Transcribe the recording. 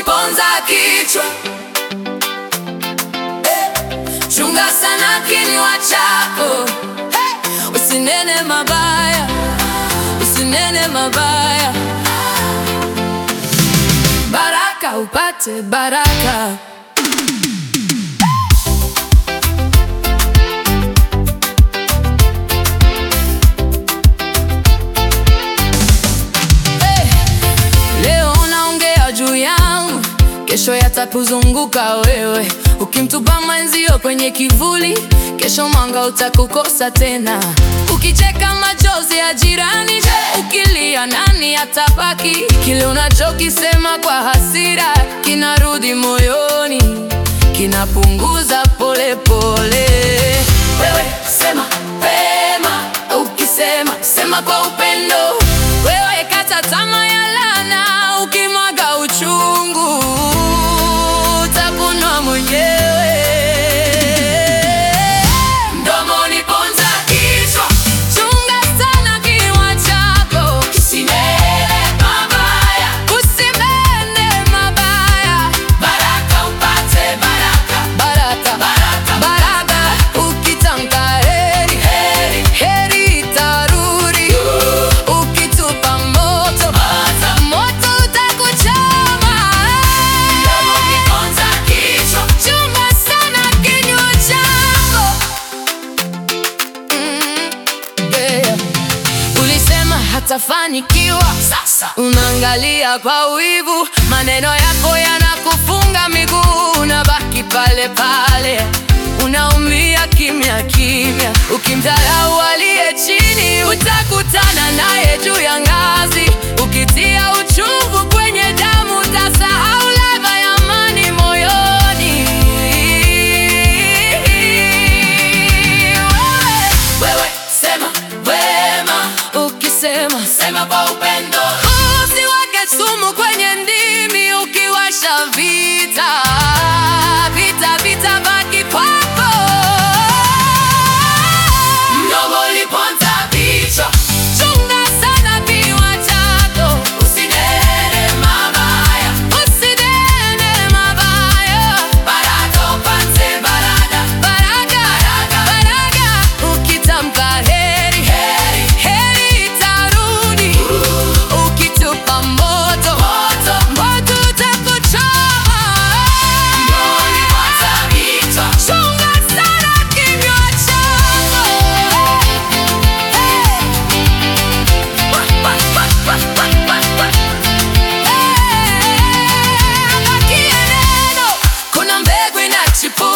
uniponza kichwa Eh, chunga sana kinywa chako hey, usinene mabaya, usinene mabaya, baraka upate baraka. Hey, leo unaongea juu yangu, kesho yatakuzunguka wewe. Ukimtupa mwenzio kwenye kivuli, kesho mwanga utakukosa tena. Ukicheka machozi ya jirani, ukilia nani atabaki? Kile unachokisema kwa hasira kinarudi moyoni, kinapunguza polepole. Wewe sema pema, ukisema sema kwa upendo. Wewe kata tamaa ya laana, ukimwaga uchungu utakunwa mwenyewe. Mdomoni ponza kichwa, chunga sana kinywa chako, kisinene mabaya, usinene mabaya, baraka upate baraka, baraka, baraka, baraka, ukitamka heri, heri, heri itarudi, ukitupa moto, moto utakuchoma. Mdomoni ponza kichwa, chunga sana kinywa chako. Mm, yeah. Ulisema hatafanikiwa, sasa unaangalia kwa wivu, maneno yako yanakufunga miguu, unabaki pale pale, unaumia kimya kimya. Ukimdharau aliye chini, utakutana naye juu ya ngazi. Ukitia uchungu kwenye damu, utasahau ladha ya amani moyoni. Wewe, wewe sema wema, ukisema sema kwa upendo. Usiweke sumu kwenye ndimi, ukiwasha vita vita vita baki kwako. Mdomo uliponza vichwa, chunga sana kinywa chako, usinene mabaya, usinene mabaya, baraka upate baraka, baraka, baraka, ukitamka heri, heri, heri itarudi, ukitupa moto, moto, moto utakuchoma. Mdomo uliponza vichwa, chunga sana kinywa chako. Kuna mbegu inachipuka